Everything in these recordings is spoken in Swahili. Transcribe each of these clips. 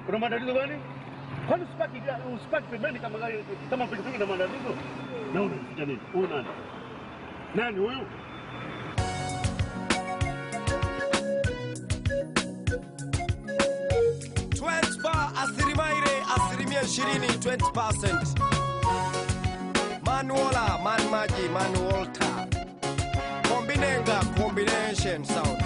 Una matatizo gani? Kwani usipaki ga- usipaki pembeni kama gari kama pikipiki na matatizo? Na unaficha nini? Huyu nani? Nani huyu? asilimia asilimia ishirini 20%. Manuola, man maji, man Walter. Kombinenga, combination sound.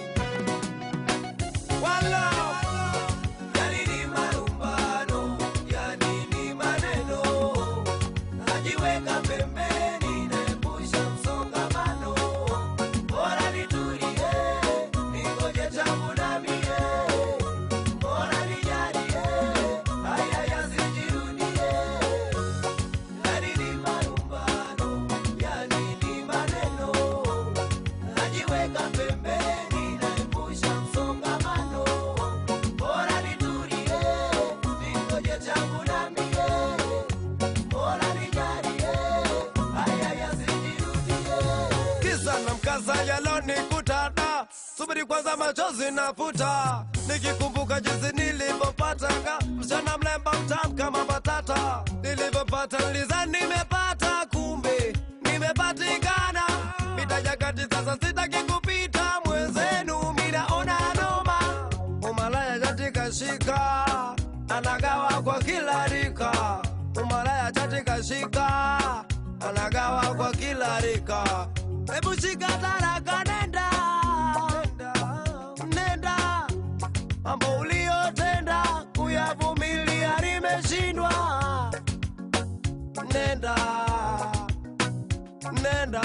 Wala. Yani ni marumbano, yani ni maneno. Najiweka pembeni, naepusha msongamano. Bora nitulie, ningoje changu na mie. Bora nijalie, haya yasijirudie. Yani ni marumbano, yani ni maneno. Najiweka pembeni, naepusha msongamano. Bora nitulie, ningoje changu na mie. Bora nijalie, haya yasijirudie. Kisa na mkasa yalonikuta da subiri kwanza machozi nafuta nikikumbuka jinsi nilivyopatanga msichana mlemba mtamu kama batata nilivyopata niliza nimepata kumbe nimepatikana mitajakati sasa sitaki kupita mwenzenu minaona noma umalaya katika shika anagawa kwa kila rika umalaya katika shika anagawa kwa kila rika hebu shika taraka nenda nenda mambo uliyotenda kuyavumilia nimeshindwa nenda nenda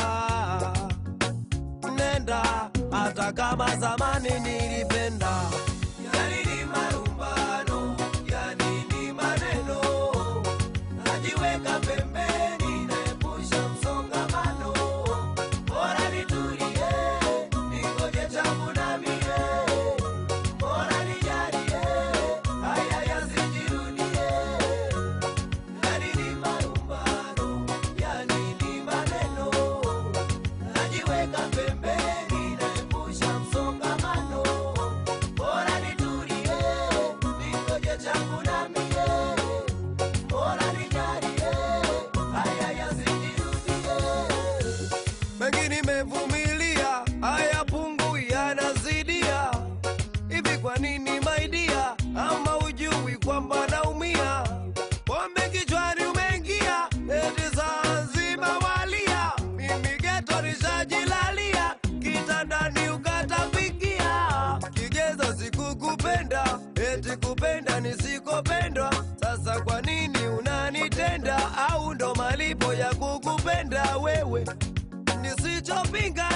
nenda hata kama zamani nilipenda yani ni marumbano yani ni maneno najiweka pembeni naepusha msongamano bora nitulie ningoje changu na mie bora nijalie haya yasijirudie yani ni marumbano yani ni maneno najiweka pembeni naepusha msongamano bora nitulie ningoje changu na mie bora nijalie haya yasijirudie mengi nimevumilia haya pungu yanazidia hivi kwa nini maidia ama ujui kwamba naumia pombe kichwani umeingia eti saa nzima walia mimi geto nishajilalia kitandani ukatapikia kigezo sikukupenda eti kupenda nisikopendwa sasa kwa nini unanitenda au ndo malipo ya kukupenda wewe nisichopinga